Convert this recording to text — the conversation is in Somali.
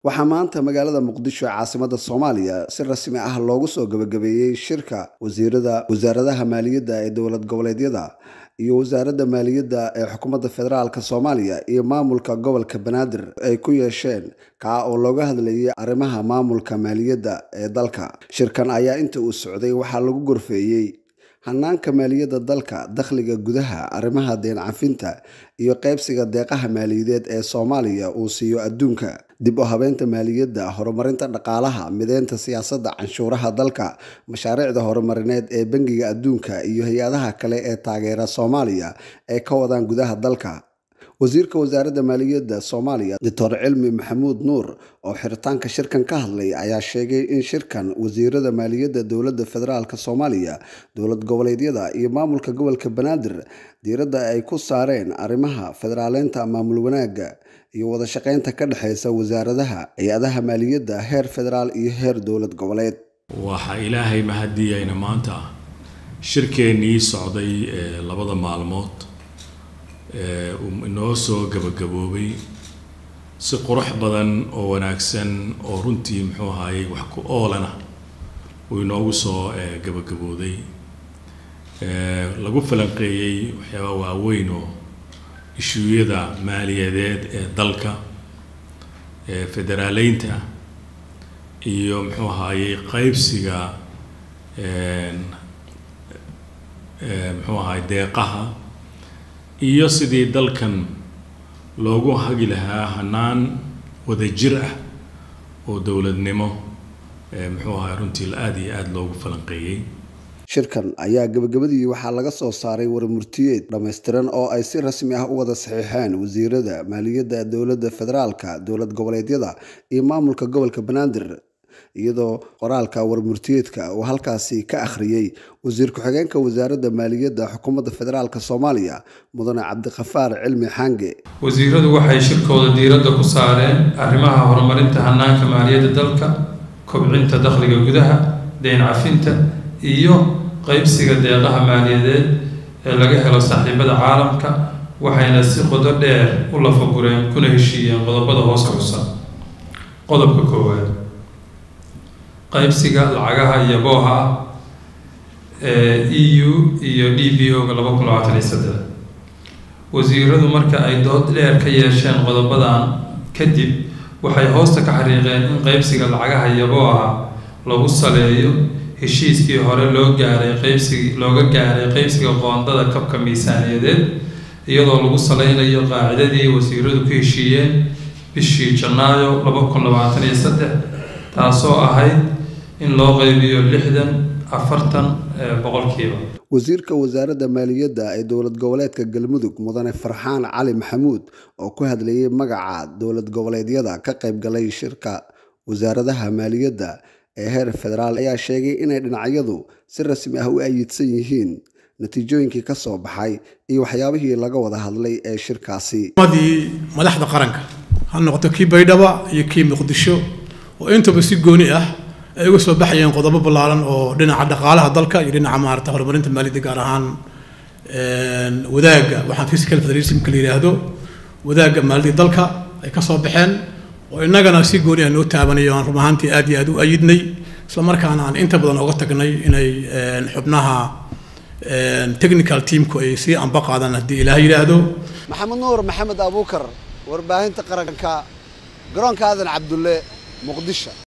waxaa maanta magaalada muqdisho ee caasimada soomaaliya si rasmi ah loogu soo gabagabeeyey shirka wasiirada wasaaradaha maaliyadda ee dowlad goboleedyada iyo wasaaradda maaliyadda ee xukuumadda federaalk soomaaliya iyo maamulka gobolka banaadir ay ku yeesheen kaa oo looga hadlayay arrimaha maamulka maaliyadda ee dalka shirkan ayaa inta uu socday waxaa lagu gorfeeyey hanaanka maaliyadda dalka dakhliga gudaha arrimaha deen cafinta iyo qaybsiga deeqaha maaliyadeed ee soomaaliya uu siiyo adduunka dib u habeynta maaliyadda horumarinta dhaqaalaha mideynta siyaasadda canshuuraha dalka mashaariicda horumarineed ee bangiga adduunka iyo hay-adaha kale ee taageera soomaaliya ee ka wadaan gudaha dalka wasiirka wasaaradda maaliyadda soomaaliya doctor cilmi maxamuud nuur oo xiritaanka shirkan ka hadlay ayaa sheegay in shirkan wasiirada maaliyadda dowladda federaalk soomaaliya dowlad goboleedyada iyo maamulka gobolka banaadir diiradda ay ku saareen arrimaha federaaleynta maamul wanaagga iyo wada shaqeynta ka dhexeysa wasaaradaha hay-adaha maaliyadda heer federaal iyo heer dowlad goboleed waxaa ilaahay mahadiyayna maanta shirkeennii socday ee labada maalmood uu inoo soo gabagaboobay si qurux badan oo wanaagsan oo runtii muxuu ahaayey wax ku oolana uu inoogu soo gabagabooday lagu falanqeeyey waxyaaba waaweyn oo ishuuyada maaliyadeed ee dalka federaaleynta iyo muxuu ahaayey qaybsiga muxuu ahaay deeqaha iyo sidii dalkan loogu hagi lahaa hanaan wadajir ah oo dowladnimo muxuu ahay runtii aada iyo aada loogu falanqeeyey shirkan ayaa gabagabadii waxaa laga soo saaray warmurtiyeed dhammaystiran oo ay si rasmi ah u wada saxiixeen wasiirada maaliyadda dowladda federaalka dowlad goboleedyada iyo maamulka gobolka banaadir iyadoo qoraalka warmurtiyeedka uu halkaasi ka akhriyey wasiir ku-xigeenka wasaaradda maaliyadda xukuumadda federaalk soomaaliya mudane cabdikafaar cilmi xaange wasiiradu waxay shirkooda diiradda ku saareen arrimaha horumarinta hanaanka maaliyadda dalka kobcinta dakhliga gudaha deyn cafinta iyo qaybsiga deeqaha maaliyadeed ee laga helo saaxiibada caalamka waxayna si qodo dheer u lafagureen kuna heshiiyeen qodobada hoos xusan qodobka koowaad qaybsiga lacagaha iyo booha ah ee e u iyo d b o-ga laba kun labaatan iyo saddex wasiiradu marka ay dood dheer ka yeesheen qodobadan kadib waxay hoosta ka xariiqeen in qaybsiga lacagaha iyo booha lagu saleeyo heshiiskii hore loo gaaray qaybsigi looga gaaray qaybsiga qoondada kabka miisaaniyadeed iyadoo lagu saleynayo qaacidadii wasiiradu ku heshiiyeen bishii janaayo laba kun labaatan iyo saddex taasoo ahayd in loo qaybiyo lixdan afartan boqolkiiba wasiirka wasaaradda maaliyadda ee dowlad goboleedka galmudug mudane farxaan cali maxamuud oo ku hadlayay magaca dowlad goboleedyada ka qayb galay shirka wasaaradaha maaliyadda ee heer federaal ayaa sheegay inay dhinacyadu si rasmi ah u ayidsan yihiin natiijooyinkii ka soo baxay iyo waxyaabihii laga wada hadlay ee shirkaasi madii madaxda qaranka ha noqoto kii baydhaba iyo kii muqdisho oo intaba si gooni ah ay uga soo baxayeen qodobo ballaaran oo dhinaca dhaqaalaha dalka iyo dhinaca maarata horumarinta maaliyadda gaar ahaan wadaagga waxaan physical federalismka la yidhaahdo wadaagga maaliyadda dalka ay ka soo baxeen oo innagana si gooni ah noo taabanayo aan run ahaantii aad iyo aad u ayidnay isla markaana aan inta badan oga tagnay inay xubnaha technical teamku ay sii anba qaadaan haddii ilaah yidhaahdo maxamed nuur maxamed abuukar warbaahinta qaranka garoonka aadan cabdulle muqdisho